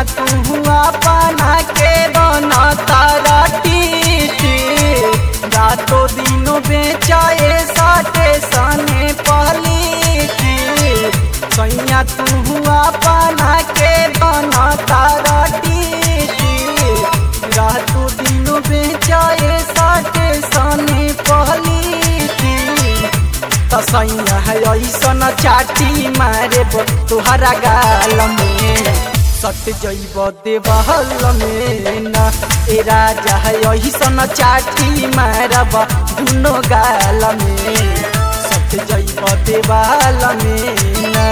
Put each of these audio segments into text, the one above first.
तू अपना के बना तारा टीटी रातों दिनों बेचाए साटे सने पलीटी सैया तू अपना के बना तारा टीटी रातों दिनों बेचाए साटे सने पलीटी तसैया है ऐसन चाटी मारे तुहरा गाल में सट जैब देवहल में ना ए राजा है ऐसन चाटी मारब दुनो गाल में सट जैब देवाल में ना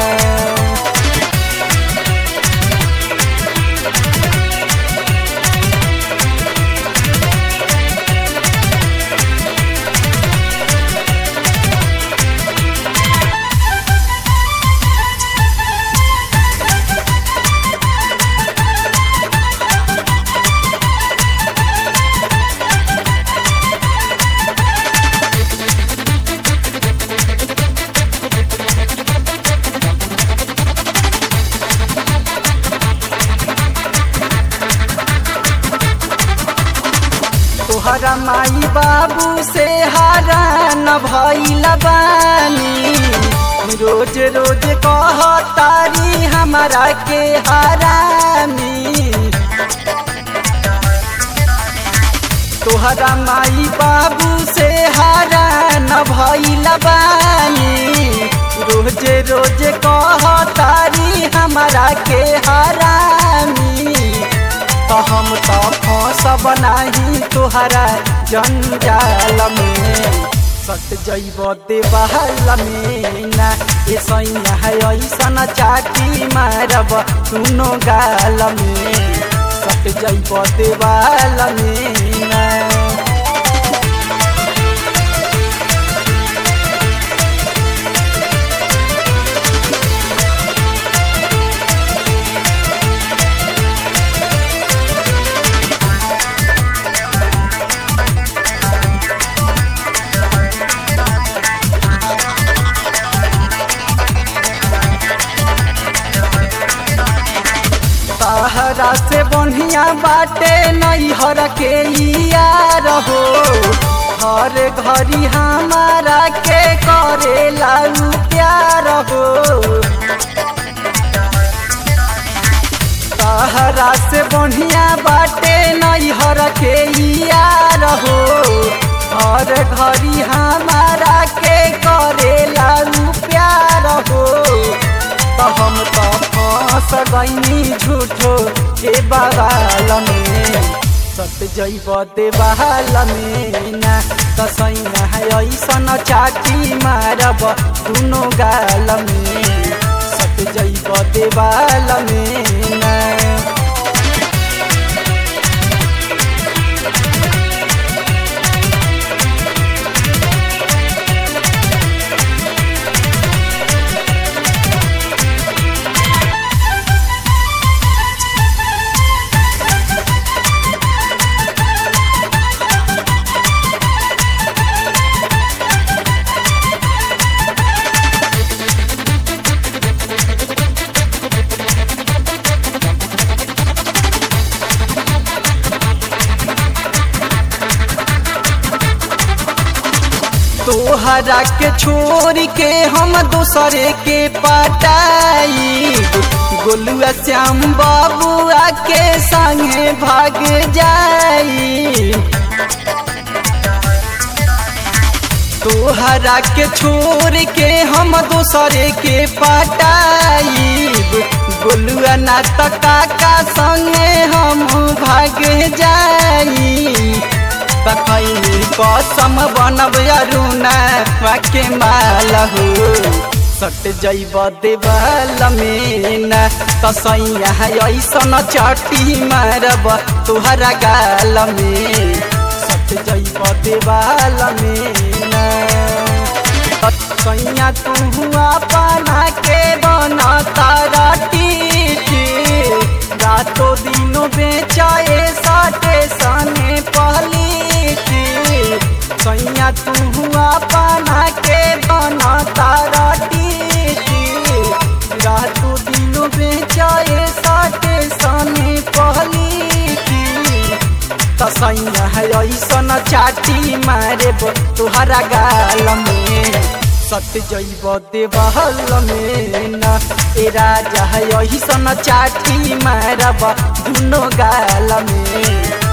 तोहरा माई बाबू से हारा न भइल बानी रोज रोज कह तारी हमारा के हरामी तोहरा माई बाबू से हारा न भइल बानी रोज रोज कह तारी हमारा के हरामी तो हम तो फंसब नाही तोहरा जंजाल में सट जैब देवाल में ना ए सैया है ऐसन चाटी मारब सुनो गाल में सट जैब देवाल में ना तहरा से बढ़िया बाटे नैहर के यार हो हर घड़ी हमारा के करे लालू प्यार हो तहरा से बढ़िया बाटे नैहर के यार हो हर घड़ी हमारा के करे लालू प्यार हो तो हम तो फंस गईनी झूठो के बवाल में सट जैब देवाल में ना कसैया है ऐसन चाटी मारब दुनो गाल में सट जैब देवाल में ना तोहरा के छोड़ के हम दूसरे के पटाई गोलुआ श्याम बाबुआ के संगे भाग जाई तोहरा के छोड़ के हम दूसरे के पटाई गोलुआ ना काका संगे हम भाग जाई तखैनी कसम बनब अरुणा वाके माल हो सट जैब देवाल में ना तसैया ऐसन चटी मारब तुहरा गाल में सट जैब देवाल में ना सैया तू अपना के बना तारा टीटी रातों दिनों बेचाए साटे सने पलीटी सैया तू अपना के बना तारा टीटी रातों दिनों बेचाए साटे सने सैया है ऐसन चाटी मारे तुहरा गाल में सत जैब देवहल में न ए राजा है ऐसन चाटी मारब दुनो गाल में